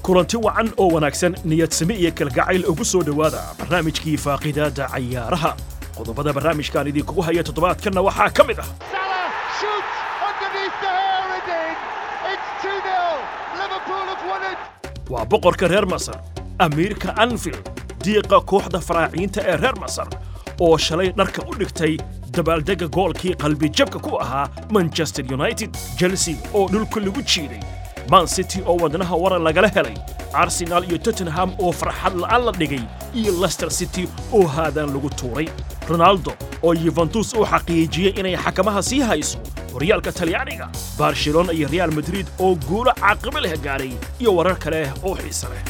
kulanti wacan oo wanaagsan niyadsami iyo kalgacayl ugu soo dhowaada barnaamijkii faaqidaadda cayaaraha qodobada barnaamijkan idinkugu haya toddobaadkanna waxaa ka mid ah Salah shoots underneath the hair again. It's 2-0. Liverpool have won it. waa boqorka reer masar amiirka anfield diiqa kooxda faraaciinta ee reer masar oo shalay dharka u dhigtay dabaaldegga goolkii qalbijabka ku ahaa manchester united chelsea oo dhulka lagu jiiday man city oo wadnaha waran lagala helay arsenal iyo tottenham oo farxad la'aan la dhigay iyo leicester city oo haadaan lagu tuuray ronaldo oo yuventus uu xaqiijiyey inay xakamaha sii hayso horyaalka talyaaniga barcelona iyo real madrid oo guulo caaqibo leh gaaray iyo warar kale oo xiise leh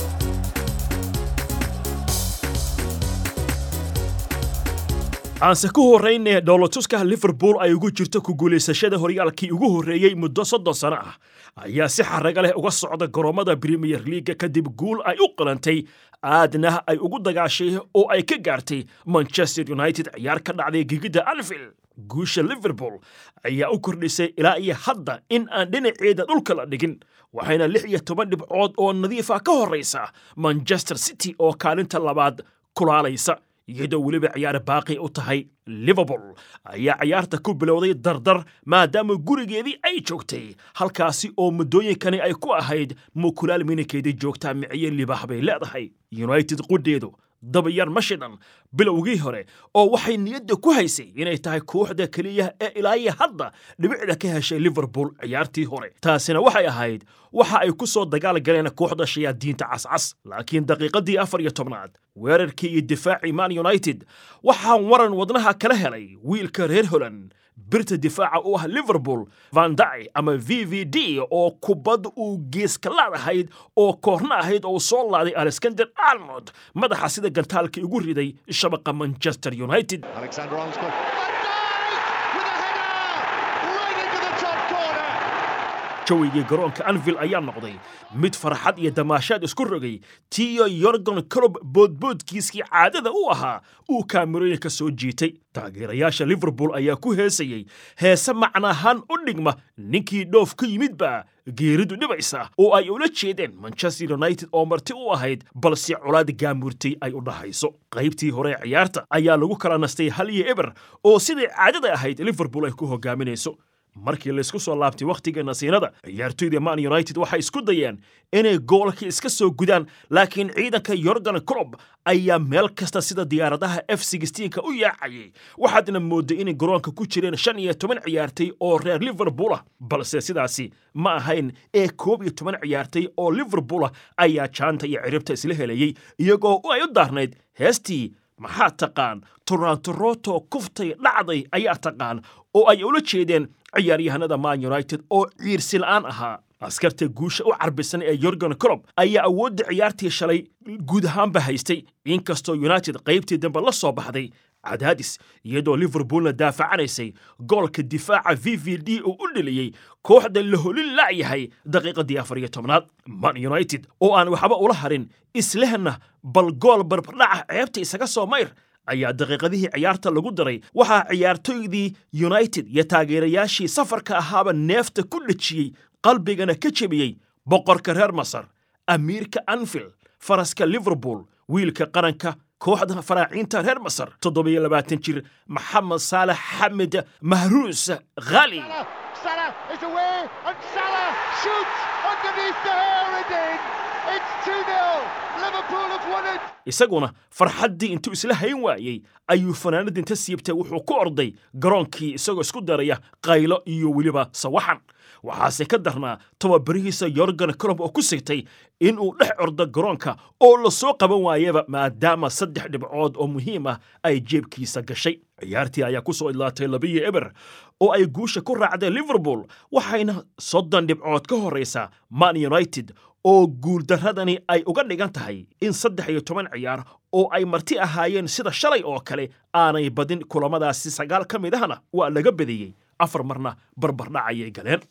aanse ku horraynee dhoolotuska liverpool ay ugu jirto ku guulaysashada horyaalkii ugu horreeyey muddo soddon sano ah ayaa si xaraga leh uga socda goroommada premier leaga kadib guul ay u qalantay aadna ay ugu dagaashay oo ay ka gaartay manchester united ciyaar ka dhacday gegidda anfield guusha liverpool ayaa u kordhisay ilaa iyo hadda in aan dhinaceeda dhulka la dhigin waxayna lix iyo toban dhibcood oo nadiifa ka horraysa manchester city oo kaalinta labaad kulaalaysa iyadoo weliba ciyaar baaqi u tahay liverpool ayaa ciyaarta ku bilowday dardar maadaama gurigeedii ay joogtay halkaasi oo muddooyinkani ay ku ahayd mukulaal minikeedii joogtaa miciye libaax bay leedahay united qudheedu dabayar ma shidan bilowgii hore oo waxay niyadda ku haysay inay tahay kooxda keliya ee ilaayo hadda dhibicda ka heshay liverpool ciyaartii hore taasina waxay ahayd waxa ay ku soo dagaal galeen kooxda shayaadiinta cascas laakiin daqiiqadii afar iyo tobnaad weerarkii iyo difaacii man united waxaan waran wadnaha kala helay wiilka reer holand birta difaaca u ah liverpool vanday ama v v d oo kubad uu geeska laadahayd oo koorna ahayd oo soo laaday alexander arnold madaxa sida gantaalkii ugu riday shabaqa manchester united Alexander Armstrong. Van Dijk with a header right into the top corner. jawigii garoonka anvil ayaa noqday mid farxad iyo damaashaad isku rogay tiyo yorgon colob boodboodkiiskii caadada u ahaa uu kaamirooyinka soo jiitay taageerayaasha liverpool ayaa ku heesayey heese macnaahaan u dhigma ninkii dhoof ka yimidba geeridu dhibaysa oo ay ula jeedeen manchester united oo marti u ahayd balse colaad gaamurtay ay u dhahayso qaybtii hore ee ciyaarta ayaa lagu kala nastay hal iyo eber oo siday caadada ahayd liverpool ay ku hogaaminayso markii laysku soo laabtay wakhtiga nasiinada ciyaartoyda man united waxay isku dayeen inay goolka iska soo gudaan laakiin ciidanka yorgan clob ayaa meel kasta sida diyaaradaha f ka u yaacayay waxaadna mooday inay garoonka ku jireen shan iyo toban ciyaartay oo reer liverpool ah balse sidaasi ma ahayn ee koob iyo toban ciyaartay oo liverpool ah ayaa jaanta iyo ciribta isla helayey iyagoo ay u daarnayd heestii maxaa taqaan torantoroto kuftay dhacday ayaa taqaan oo ay ula jeedeen ciyaaryahanada man united oo ciirsi la'aan ahaa askarta guusha u carbisan ee yorgan colob ayaa awoodda ciyaartii shalay guud ahaanba haystay inkastoo united qaybtii dambe la soo baxday cadaadis iyadoo liverpoolna daafacanaysay goolka difaaca v v d uu u dheliyey kooxda la holin la'yahay daqiiqadii afar iyo tobnaad man united oo aan waxba ula harin islehna bal gool barbardhaca ceebta isaga soo mayr ayaa daqiiqadihii ciyaarta lagu daray waxaa ciyaartoydii united iyo taageerayaashii safarka ahaaba neefta ku dhejiyey qalbigana ka jebiyey boqorka reer masar amiirka anfield faraska liverpool wiilka qaranka kooxda faraaciinta reer masar toddobiyo labaatan jir maxamed saalax xamed mahruus khali Salah, Salah is away and Salah shoots underneath the hair again. It's 2-0. Liverpool have won it. isaguna farxaddii intuu isla hayn waayey ayuu fanaanada inta siibtay wuxuu ku orday garoonkii isagoo isku daraya qaylo iyo weliba sawaxan waxaase ka darnaa tababarihiisa yorgan colob oo ku sigtay inuu dhex ordo garoonka oo la soo qaban waayaba maadaama saddex dhibcood oo muhiim ah ay jeebkiisa gashay ciyaartii ayaa ku soo idlaatay labiyo eber oo ay guusha ku raacdeen liverpool waxayna soddon dhibcood ka horraysaa man united oo guuldarradani ay uga dhigan tahay in saddex iyo toban ciyaar oo ay marti ahaayeen sida shalay oo kale aanay badin kulamadaasi sagaal ka mid ahna waa laga badiyey afar marna barbardhac ayay galeen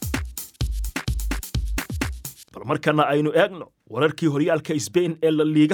bal markana aynu eegno wararkii horyaalka sbain ee la liigaha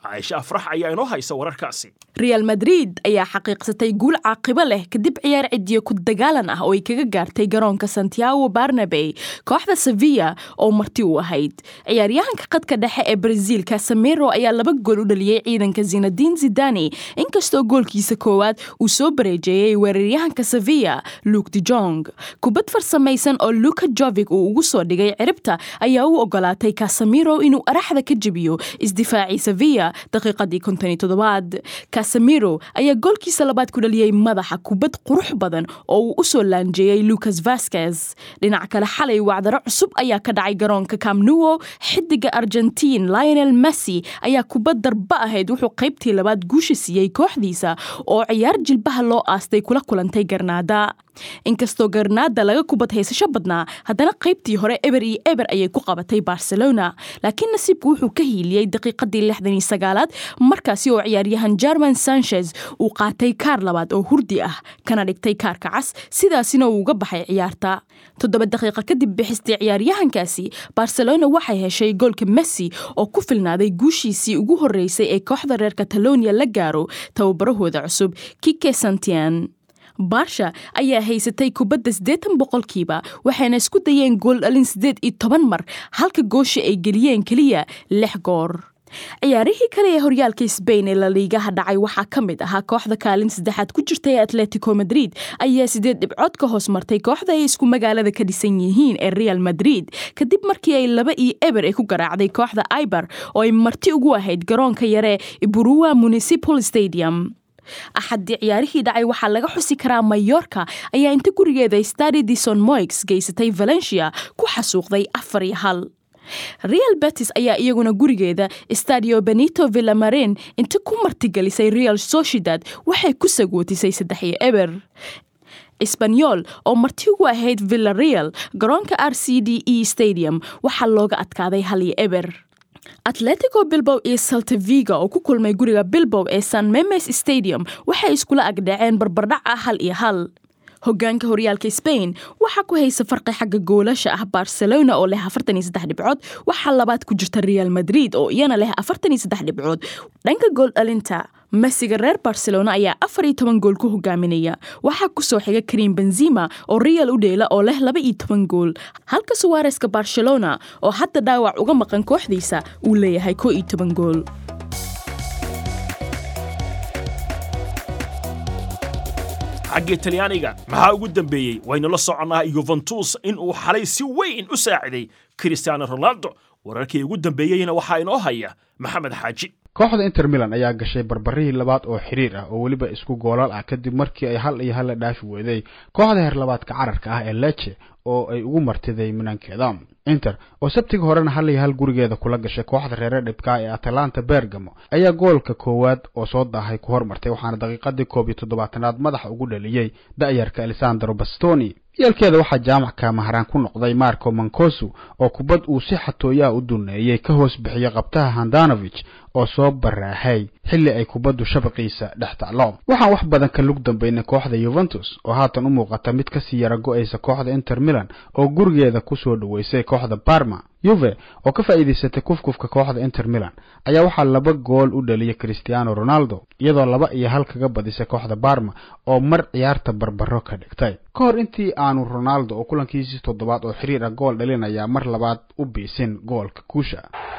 caaisha afrax ayaa inoo haysa wararkaasi real madrid ayaa xaqiiqsatay guul caaqibo leh kadib ciyaar cidiyo ku dagaalan ah oo ay kaga gaartay garoonka santiago barnabey kooxda sevilla oo marti u ahayd ciyaaryahanka qadka dhexe ee brazil casamiro ayaa laba gool u dhaliyey ciidanka zinadin zidani inkastoo goolkiisa koowaad uu soo bareejeeyey weeraryahanka sevilla luke de jong kubad farsamaysan oo luka jovig uu ugu soo dhigay ciribta ayaa u ogolaatay casamiro inuu araxda ka jebiyo isdifaacii sevilla daqiiqadii kontoni toddobaad casamiro ayaa goolkiisa labaad ku dhaliyey madaxa kubad qurux badan oo uu u soo laanjeeyey lucas vasquez dhinac kale xalay wacdaro cusub ayaa ka dhacay garoonka camnuo xidiga argentiin lionel messi ayaa kubad darba ahayd wuxuu qaybtii labaad guusha siiyey kooxdiisa oo ciyaar jilbaha loo aastay kula kulantay garnaada inkastoo garnaada laga kubad haysasho badnaa haddana qaybtii hore eber iyo eber ayay ku qabatay barcelona laakiin nasiibku wuxuu ka hiiliyey daqiiqadii lixdan iyo sagaalaad markaasi oo ciyaaryahan german sanchez uu qaatay kaar labaad oo hurdi ah kana dhigtay kaarka cas sidaasina uu uga baxay ciyaarta toddoba daqiiqa kadib bixistay ciyaaryahankaasi barcelona waxay heshay goolka messi oo ku filnaaday guushiisii ugu horeysay ee kooxda reer catalonia la gaaro tababarahooda cusub kike santian baarsha ayaa haysatay kubadda siddeetan boqolkiiba waxayna isku dayeen gool dhalin siddeed iyo toban mar halka goosha ay geliyeen keliya lix goor ciyaarihii kale ee horyaalka sbain ee laliigaha dhacay waxaa ka mid ahaa kooxda kaalin saddexaad ku jirta ee atletico madrid ayaa sideed dhibcood ka hoos martay kooxda ay isku magaalada ka dhisan yihiin ee real madrid kadib markii ay laba iyo eber ay ku garaacday kooxda ibar oo ay marti ugu ahayd garoonka yare iburua municipal stadium axaddii ciyaarihii dhacay waxaa laga xusi karaa mayorka ayaa inta gurigeeda stadi dison moix geysatay valencia ku xasuuqday afar iyo hal real betis ayaa iyaguna gurigeeda stadio benito villamarin inta ku martigelisay real sociedad waxay ku sagootisay saddex iyo eber sbanyol oo marti ugu ahayd villareal garoonka r c d e stadium waxaa looga adkaaday hal iyo eber atletico bilbow iyo saltaviga oo ku kulmay guriga bilbow ee san memes stadium waxay iskula agdhaceen barbardhac ah hal iyo hal hogaanka horyaalka sbain waxaa ku haysa farqi xagga goolasha ah barcelona oo leh afartan iyo saddex dhibcood waxaa labaad ku jirta real madrid oo iyana leh afartan iyo saddex dhibcood dhanka gool dhalinta messiga reer barcelona ayaa afar iyo toban gool ku hogaaminaya waxaa kusoo xiga karim benzima oo real u dheela oo leh laba iyo toban gool halka suwareska barcelona oo hadda dhaawac uga maqan kooxdiisa uu leeyahay koo iyo toban gool xagga talyaaniga maxaa ugu dambeeyey waynu la soconnaa yuventus in uu xalay si weyn u saaciday cristiano ronaldo wararkii ugu dambeeyeyna waxaa inoo haya maxamed xaaji kooxda inter milan ayaa gashay barbarihii labaad oo xiriir ah oo weliba isku goolaal ah kadib markii ay hal iyo hal la dhaafi weeday kooxda heerlabaadka cararka ah ee leche oo ay ugu martiday minankeeda inter oo sabtiga horena hal iyo hal gurigeeda kula gashay kooxda reere dhibkaa ee atalanta bergamo ayaa goolka koowaad oo soo daahay ku hormartay waxaana daqiiqadii koob iyo toddobaatanaad madaxa ugu dhaliyey da'yarka alessandro bastoni yeelkeeda waxaa jaamacka maharaan ku noqday marco mancosu oo kubad uu si xatooyaha u duneeyey ka hoos bixiya qabtaha handanovich oo soo baraahay xilli ay kubaddu shabaqiisa dhex taclo waxaan wax badan ka lug dambaynay kooxda yuventus oo haatan u muuqata mid kasii yara go-aysa kooxda inter milan oo gurigeeda kusoo dhoweysay kooxda barma yuve oo ka faa'iidaysatay kufkufka kooxda inter milan ayaa waxaa laba gool u dhaliyay cristiano ronaldo iyadoo laba iyo hal kaga badisay kooxda barma oo mar ciyaarta barbaro ka dhigtay ka hor intii aanu ronaldo oo kulankiisii toddobaad oo xiriir ah gool dhalinayaa mar labaad u biisin goolka kuusha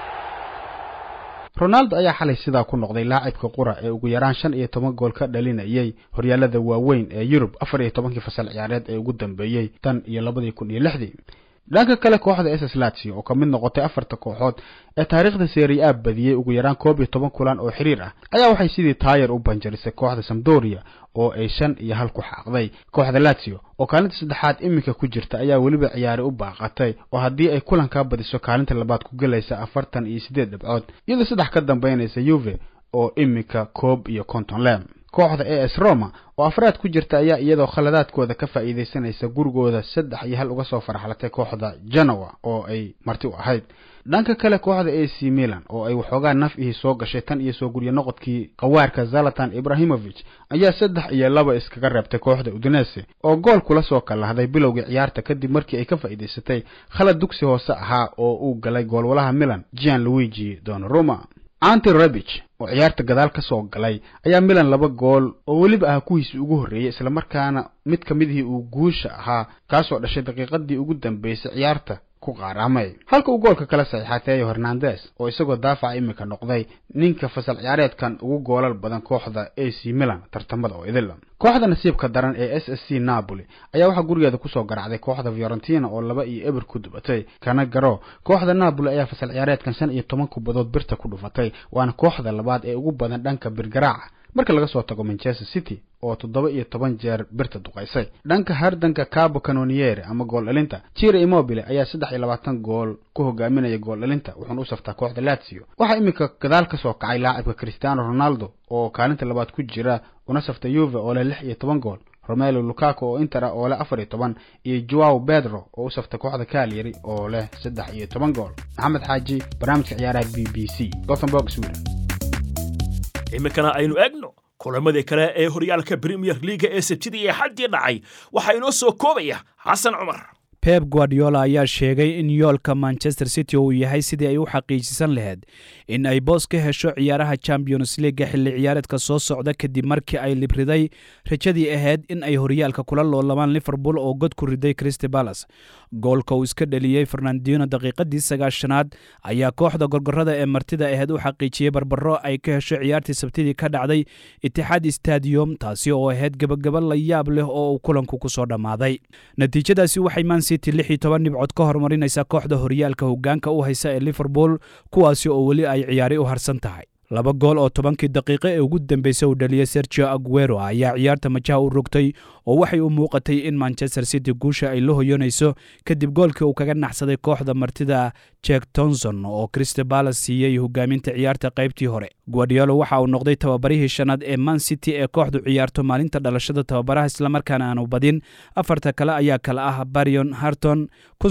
ronaldo ayaa xalay sidaa ku noqday laacibka qura ee ugu yaraan shan iyo toban gool ka dhalinayay horyaalada waaweyn ee yurub afar iyo tobankii fasal ciyaareed ee ugu dambeeyey tan iyo labadii kun iyo lixdii dhanka kale kooxda ss lazio oo ka mid noqotay afarta kooxood ee taariikhda serie a badiyey ugu yaraan koob iyo toban kulan oo xiriir ah ayaa waxay sidii taayar u banjarisay kooxda samdoria oo ay shan iyo hal ku xaaqday kooxda lazio oo kaalinta saddexaad iminka ku jirta ayaa weliba ciyaari u baaqatay oo haddii ay kulankaa badiso kaalinta labaad ku gelaysa afartan iyo siddeed dhibcood iyadoo saddex ka dambaynaysa yuve oo iminka koob iyo konton lem kooxda a s roma oo afraad ku jirta ayaa iyadoo khaladaadkooda ka faa'iidaysanaysa gurigooda saddex iyo hal uga soo farxlatay kooxda genoa oo ay marti u ahayd dhanka kale kooxda a c milan oo ay waxoogaa naf ihii soo gashay tan iyo soo guryo noqodkii qawaarka zalatan ibrahimovich ayaa saddex iyo laba iskaga reebtay kooxda udinese oo gool kula soo kalahday bilowgii ciyaarta kadib markii ay ka faa'iidaysatay khalad dugsi hoose ahaa oo uu galay goolwalaha milan gian luigi donaruma anti rebich oo ciyaarta gadaal ka soo galay ayaa milan laba gool oo weliba ah kuwiisii ugu horreeyey islamarkaana mid ka midihii uu guusha ahaa kaasoo dhashay daqiiqadii ugu dambeysay ciyaarta ku qaaraamay halka uu goolka kala saxiixateeyo hernandes oo isagoo daafaca iminka noqday ninka fasal ciyaareedkan ugu goolal badan kooxda a c milan tartamada oo idil kooxda nasiibka daran ee s s c napoli ayaa waxaa gurigeeda kusoo garacday kooxda fiorentina oo laba iyo eber ku dubatay kana garo kooxda napoli ayaa fasal ciyaareedkan shan iyo toban kubadood birta ku dhufatay waana kooxda labaad ee ugu badan dhanka birgaraaca marka laga soo tago manchester city oo toddoba iyo toban jeer birta duqaysay dhanka hardanka cabo canoniere ama gool dhalinta jira immobile ayaa saddex iyo labaatan gool ku hogaaminaya gool dhalinta wuxuuna u saftaa kooxda lazio waxaa iminka gadaal ka soo kacay laacibka cristiano ronaldo oo kaalinta labaad ku jira una safta yuve oo leh lix iyo toban gool romelo lukaku oo inter ah oo leh afar iyo toban iyo joao pedro oo u safta kooxda kalyari oo leh saddex iyo toban gool maxamed xaaji barnaamijka ciyaaraha b b c gothenburg sweden iminkana aynu eegno kulamadii kale ee horyaalka premier leaga ee sabtidii ee xaddii dhacay waxaa inoo soo koobaya xasan cumar pep guardiola ayaa sheegay in yoolka manchester city uu yahay sidii ay u xaqiijisan lahayd in ay boos ka hesho ciyaaraha champions leaga xilli ciyaareedka soo socda kadib markii ay libriday rajadii ahayd in ay horyaalka kula loolamaan liverpool oo god ku riday christy balas goolka uu iska dheliyey fernandino daqiiqadii sagaashanaad ayaa kooxda gorgorada ee martida ahayd u xaqiijiyey barbaro ay ka hesho ciyaartii sabtidii ka dhacday itixaad stadium taasi oo ahayd gebagaba la yaab leh oo uu kulanku ku soo dhammaaday natiijadaasi waxay man city lix iyo toban dhibcood ka horumarinaysaa kooxda horyaalka hoggaanka u haysa ee liverpool kuwaasi oo weli ay ciyaari u harsan tahay laba gool oo tobankii daqiiqo ee ugu dambeysay uu dhaliyey sergio aguero ayaa ciyaarta majaha u rogtay oo waxay u muuqatay in manchester city guusha ay la hoyanayso kadib goolkii uu kaga naxsaday kooxda martida jek tonson oo crystal balas siiyey hogaaminta ciyaarta qaybtii hore guardiolo waxa uu noqday tababarihii shanaad ee man city ee kooxdu ciyaarto maalinta dhalashada tababaraha islamarkaana aanu badin afarta kale ayaa kala ah barion harton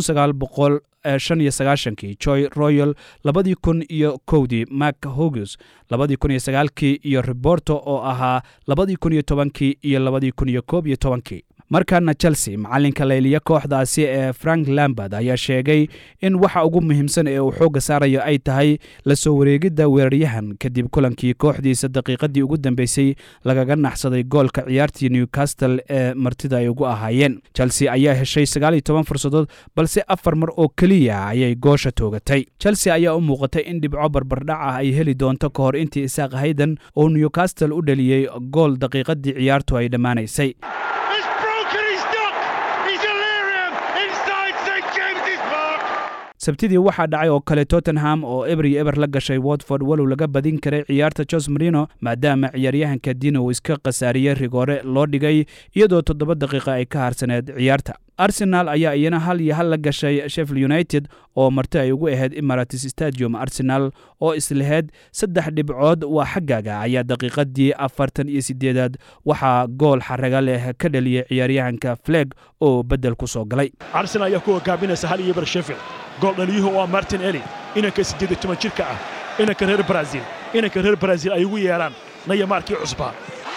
shan iyo sagaashankii joy royal labadii kun iyo kowdii mak hogus labadii kun iyo sagaalkii iyo reborto oo ahaa labadii kun iyo tobankii iyo labadii kun iyo koob iyo tobankii markaana chelsea macalinka layliya kooxdaasi ee frank lambard ayaa sheegay in waxa ugu muhiimsan ee uu xoogga saarayo ay tahay la soo wareegidda weeraryahan kadib kulankii kooxdiisa daqiiqadii ugu dambeysay lagaga naxsaday goolka ciyaartii newcastle ee martida ay ugu ahaayeen chelsea ayaa heshay sagaal iyo toban fursadood balse afar mar oo keliya ayay goosha toogatay chelsea ayaa u muuqatay in dhibco barbardhac ah ay heli doonto ka hor intii isaaq hayden oo newcastle u dhaliyey gool daqiiqadii ciyaartu ay dhammaanaysay sabtidii waxaa dhacay oo kale tottenham oo eber iyo eber la gashay watford walow laga badin karay ciyaarta jos marino maadaama ciyaaryahanka dino uu iska khasaariyey rigoore loo dhigay iyadoo toddoba daqiiqa ay ka harsaneed ciyaarta arsenal ayaa iyana hal iyo hal la gashay sheffield united oo marti ay ugu ahayd emirates stadium arsenal oo islahayd saddex dhibcood waa xaggaaga ayaa daqiiqadii afartan iyo sideedaad waxaa gool xaraga leh ka dhaliyey ciyaaryahanka fleg oo beddel ku soo galay arsenal ayaa ku hogaaminaysa hal iyo ber sheffield gool dhaliyuhu waa martin eli inanka siddeed iyo toban jirka ah inanka reer brazil inanka reer brazil ay ugu yeedhaan nayamaarkii cusbaa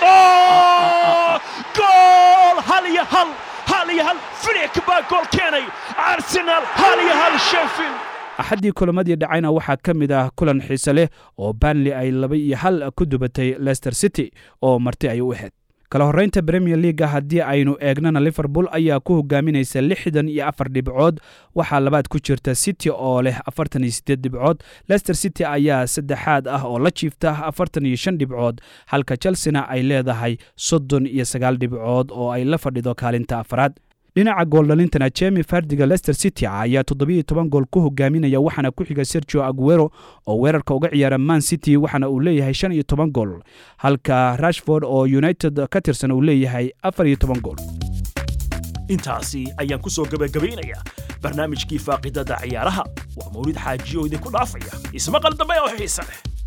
gool hal iyo hal hal iyo hal filik baa gool keenay arsenal hal iyo hal sheffield axaddii kulamadii dhacayna waxaa ka mid ah kulan xiise leh oo banley ay laba iyo hal ku dubatay leicester city oo marti ay u ahayd kala horraynta premier leaga haddii aynu eegnana liverpool ayaa ku hogaaminaysa lixdan iyo afar dhibcood waxaa labaad ku jirta city oo leh afartan iyo siddeed dhibcood leicester city ayaa saddexaad ah oo la jiifta afartan iyo shan dhibcood halka chelsena ay leedahay soddon iyo sagaal dhibcood oo ay la fadhido kaalinta afaraad dhinaca gooldhalintana jemi fardiga leicester city ayaa toddobiiyo toban gool ku hogaaminaya waxaana ku xiga sergio aguero oo weerarka uga ciyaara man city waxaana uu leeyahay shan iyo toban gool halka rashford oo united ka tirsan uu leeyahay afar iyo toban gool intaasi ayaan ku soo gebagabaynayaa barnaamijkii faaqidada ciyaaraha waa mawlid xaajiyo idinku dhaafaya ismaqal dambe oo xiise leh